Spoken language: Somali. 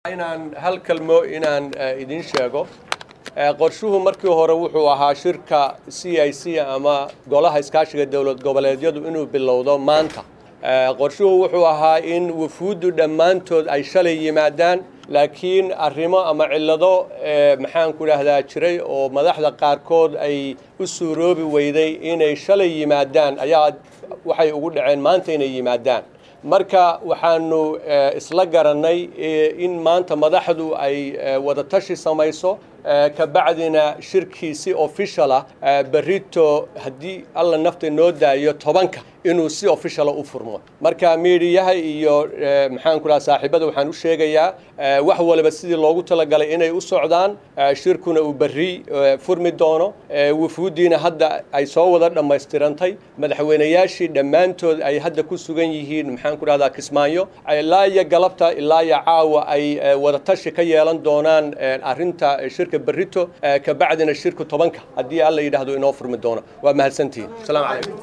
inaan hal kalmo inaan idin sheego qorshuhu markii hore wuxuu ahaa shirka c i c ama golaha iskaashiga dowlad goboleedyadu inuu bilowdo maanta qorshuhu wuxuu ahaa in wufuuddu dhammaantood ay shalay yimaadaan laakiin arrimo ama cillado maxaanku idhaahdaa jiray oo madaxda qaarkood ay u suuroobi weyday inay shalay yimaadaan ayaa waxay ugu dhaceen maanta inay yimaadaan marka waxaanu isla garannay in maanta madaxdu ay wadatashi samayso kabacdina shirkii si official ah berito haddii alla nafta noo daayo tobanka inuu si officiala u furmo marka miidiyaha iyo maxaanku dhaha saaxiibada waxaan u sheegayaa wax waliba sidii loogu talagalay inay u socdaan shirkuna uu berri furmi doono wufuuddiina hadda ay soo wada dhammaystirantay madaxweynayaashii dhammaantood ay hadda ku sugan yihiin maxaanku dhahdaa kismaayo ilaa iyo galabta ilaa iyo caawa ay wadatashi ka yeelan doonaan arrinta shirka berrito kabacdina shirku tobanka haddii alla yidhaahdo inoo furmi doono waa mahadsantihiin asalaamu calaykum